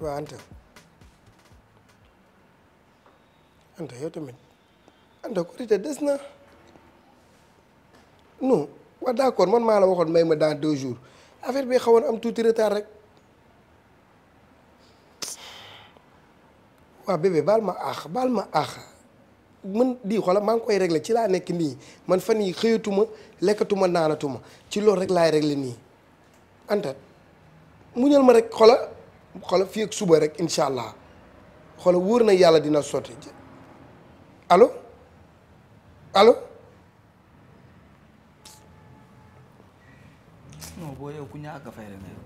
waa Anta Anta yow tamit Anta korité des na non waa d'accord man maa la waxoon may ma dans deux jours affaire bi xawoon am tuuti retard rek waa bébé baal ma aax baal ma aax man di xoola maa ngi koy régler ci laa nekk nii man fan yi xëyatuma lekkatuma naanatuma ci loolu rek laay régler nii Anta muñal ma rek xoola xoola fii ak suba rek incha allah xoola wóor na yàlla dina sotti allo allo non booy yow ku ñàkk a fay rek nga yow.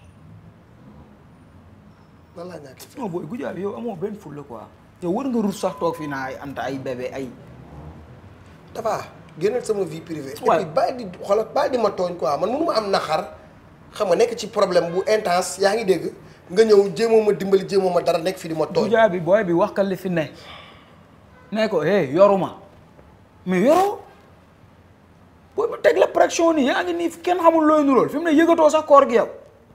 lan laa ñàkk non booy Goudia bi yow amoo benn fulla quoi. yow war nga rus sax toog fii naa ay anta ay bébé ay. dafa génnal sama vie privée. Ouais. et puis bàyyi di xoolal bàyyi di ma tooñ quoi man mënu ma am naxar xam nga nekk ci problème bu intense yaa ngi dégg nga ñëw jéemoo ma dimbali jéemoo ma dara nekk fi di ma tooñ. Goudia bi booy bi wax ka li fi ne. ne ko hey yoruma mais yoroo booy ba teg la pression nii yaa ngi nii kenn xamul looy nurool fi mu ne yëgatoo sax koor gi yow.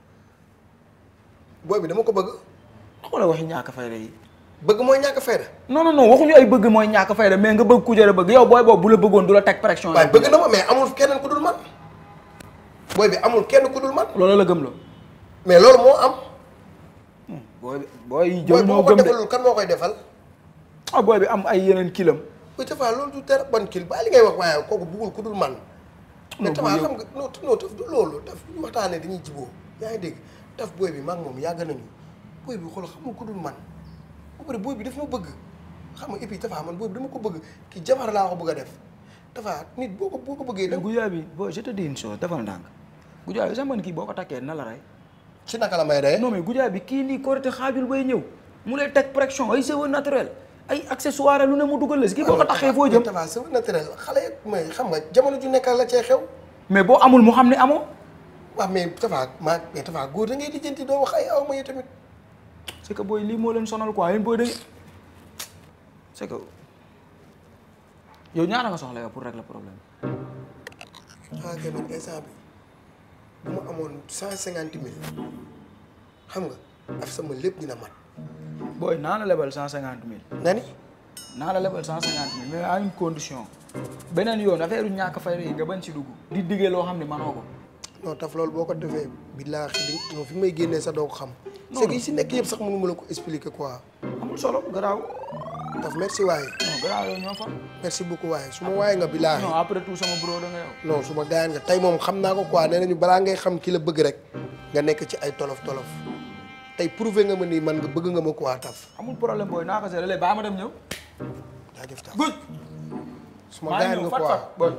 booy bi dama ko bëgg xoolal waxi ñàkk fayda yi. bëgg mooy ñàkk fayda non non non waxuñu ay bëgg mooy ñàkk fayda mais nga bëgg ku jëre bëgg yow booy boobu bu la bëggoon du la teg pression. waaye bëgg na ma mais amul keneen ku dul man booy bi amul kenn ku dul man loolu la gëm la. mais loolu moo am booy bi booy yi booy jël bu ñoo ma ko gëm de defalul kan moo koy defal ah booy bi am ay yeneen kilam. oui Tafa loolu du dara ban kil bàyyi li ngay wax waaye kooku buggul ku dul man mais Non, Tafa bu yow- xam nga non non taf du loolu taf bu ñu waxtaanee dañuy jiboo yaa ngi dégg taf booy bi maag moom yàgg nañu booy bi xool xamul ku dul man ba pare booy bi daf ma bëgg xam nga et puis Tafa man booy bi dama ko bëgg kii jabar laa ko bëgg a def Tafa nit boo ko boo ko bëggee da Goudia bi boo je te dis une chose defal ndànk Goudia bi sax man kii boo ko takkee na la rey ci naka la may rey non mais Goudia bi kii nii korité xaajul bay ñëw mu lay teg pression ay cheveux naturel ay accessoire lu ne mu dugal la si kii boo ko taxee foo jëm Tafa c'est naturel xale yi may xam nga jamono ju nekk la cee xew mais boo amul mu xam ne amoo waaw mais Tafa maa mais Tafa góor da ngay lijjanti doo wax ay aw ma yi tamit c'est que booy lii moo leen sonal quoi yéen booy da c'est que yow ñaata nga soxla yow pour régler problème ah kay man instant bi bu ma amoon cent cinquante mille xam nga af sama lépp dina mat booy naa la lebal cent cinquante mille nga ni naa la lebal cent cinquante mille mais à une condition beneen yoon affaire yu ñàkk fay yi nga bañ si dugg di diggee loo xam ne manoo ko non taf loolu boo ko defee billaahi di non fi may génnee sax doo ko xam c'est que yi si nekk yëpp sax mënu ma la ko expliquer quoi amul solo garaaw taf merci waaye non garaaw yow ñoo fa merci beaucoup waaye su ma waaye nga billaahi non après tout sama bro da nga yow non su ma gaayan nga tey moom xam naa ko quoi nee nañu balaa ngay xam ki la bëgg rek nga nekk ci ay tolof tolof tey prouvé nga ma nii man nga bëgg nga ma quoi taf amul problème booy naa ko seetlu léegi baa ma dem ñëw jaajëf taf guj su ma maa ngi gaayan ñëw nga fat quoi fat booy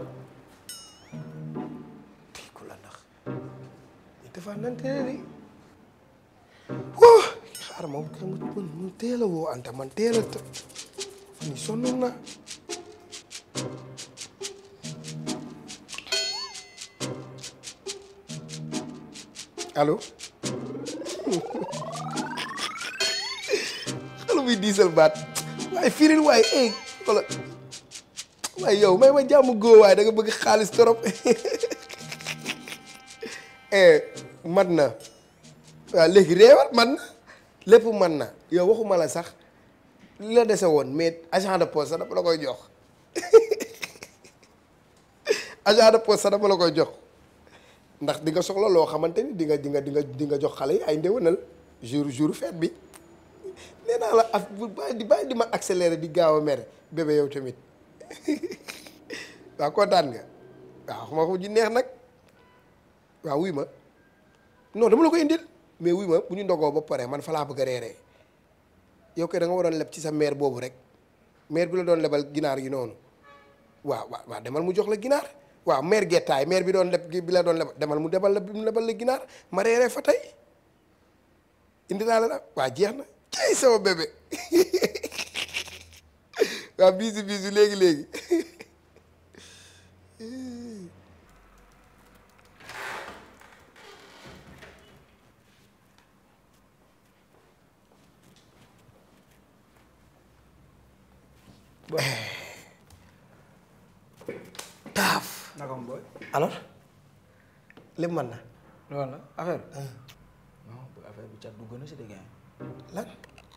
kii ku la nax mais dafa nante ni wóo xaaral ma man man teel a woo Anta man teel a të ni sonnoon na allo xale buy diisal baat waaye firil waaye eh wala waaye yow may ma jàmm góo waaye da nga bëgg xaalis trop eh mat na waaw léegi réewal man na lépp man na yow waxuma la sax li la dese woon mais agent de poste sax dama la koy jox agent de poste sax dama la koy jox ndax di nga soxla loo xamante ni di nga di nga di nga di nga jox xale yi ay ndéwénal jour jour fête bi nee naa la af bu bàyyi di bàyyi di ma accélérer di gaaw a mere bébé yow tamit waaw kontaan nga waaw xam nga ko ji neex nag waaw wuy ma non dama la ko indil mais wuy ma bu ñu ndogoo ba pare man fa laa bëgg a reeree yow kay da nga waroon leb ci sa mère boobu rek mère bi la doon lebal ginaar gi noonu waaw waaw waaw demal mu jox la ginaar waaw mère gettaay mère bi doon leb bi la doon lebal demal mu debal la mu lebal la ginaar ma reeree fa tey indi naa la la waa jeex na cay sama bébé waaw bisu bisu léegi léegi taaf naka mu booy alors lépp mën na loolu la affaire bi non bu affaire bi cat dugg na si dégg nga lan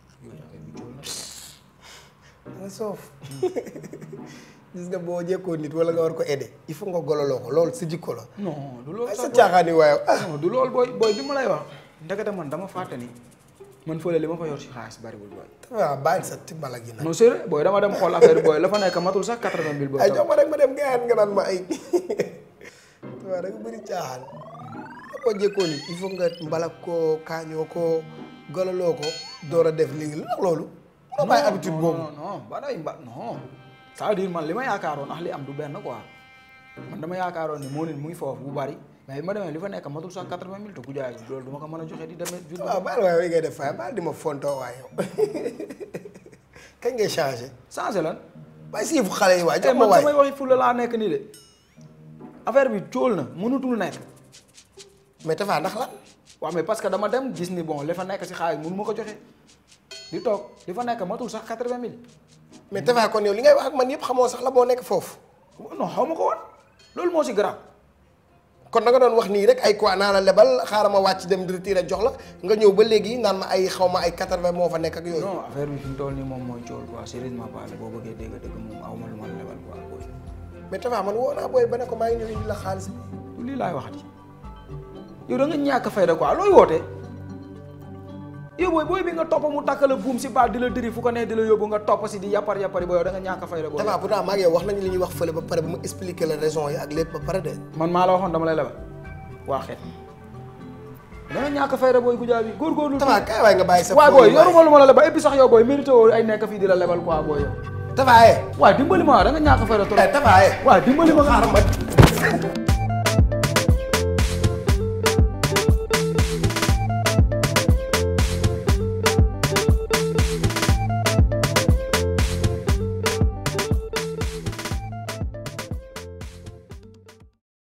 nga soof gis nga boo jekkoo nit wala nga war ko aider il faut nga gololoo ko loolu sa jikko la non du loolu ay sa sax caaxaan yi waaye ah non du loolu booy booy bi ma lay wax ndekete man dama fàtte ni man fële li ma fa yor si xaalis bariwul booy waaw bàyyi sa timbala gi nag non sérieux booy dama dem xool affaire booy la fa nekk matul sax quatre-vingt mille booy ay jox ma rek ma dem gayaan nga naan ma ay waaw da nga bëri caaxaan boo jekkoo nit il faut nga mbalak ko kaañoo ko gololoo ko door a def lii lu tax loolu loo bàyyi habitude boobu non non ba day ba non ça veut dire man li ma yaakaaroon ndax li am du benn quoi man dama yaakaaroon ni moo nit mu ngi foofu bu bari mais bi ma demee li fa nekk matul sax quatre-vingt mille te ku jaay loolu du ma ko mën a joxe di demee ville waaw baal waaye way ngay def faay baal di ma fontoo waay yow kañ ngay changé changé lan waaye siifu xale yi waay te jox ma man waay samay waxi fulla laa nekk nii de affaire bi cóol na mënutul nekk mais Tafa ndax lan waaw mais parce que dama dem gis ni bon li fa nekk si xaalis mënu ma ko joxe di toog li fa nekk matul sax quatre-vingt mille mais Tafa kon yow li ngay wax ak man yëpp xamoo sax la moo nekk foofu non xaw ma ko woon loolu moo si garaaw kon da nga doon wax nii rek ay quoi naa la lebal xaaral ma wàcc dem retiré jox la nga ñëw ba léegi naan ma ay xaw ma ay quatre-vingt moo fa nekk ak yooyu non affaire bi fi mu toll nii moom mooy cool quoi sérieusement parlé boo bëggee dégg dëgg moom aw ma lu ma la lebal quoi booy mais Tafa man woo naa booy ba ne ko maa ngi ñëw indi la xaalis bi lu lii laay waxati yow da nga ñàkk fayda quoi looy woote yow booy booy bi nga topp mu takk la buum si baat di la diri fu ko ne di la yóbbu nga topp si di yappar yappari booy yow da nga ñàkk fayda booy Tafa pourtant maa ngi yow wax nañu li ñuy wax fële ba pare ba ma expliqué la raison yi ak lépp ba pare de man maa la waxoon dama lay lebal waa xeet da nga ñàkk fayda booy gujaa bi góorgóorlu Tafa kaay waay nga bàyyi sa waay foofu booy yoruma lu ma la lebal et puis sax yow booy mérité woo ay nekk fii di la lebal quoi booy yow Tafa eh waaw dimbali ma da nga ñàkk fayda trop Tafa eh waaw dimbali ma nga xaaral ma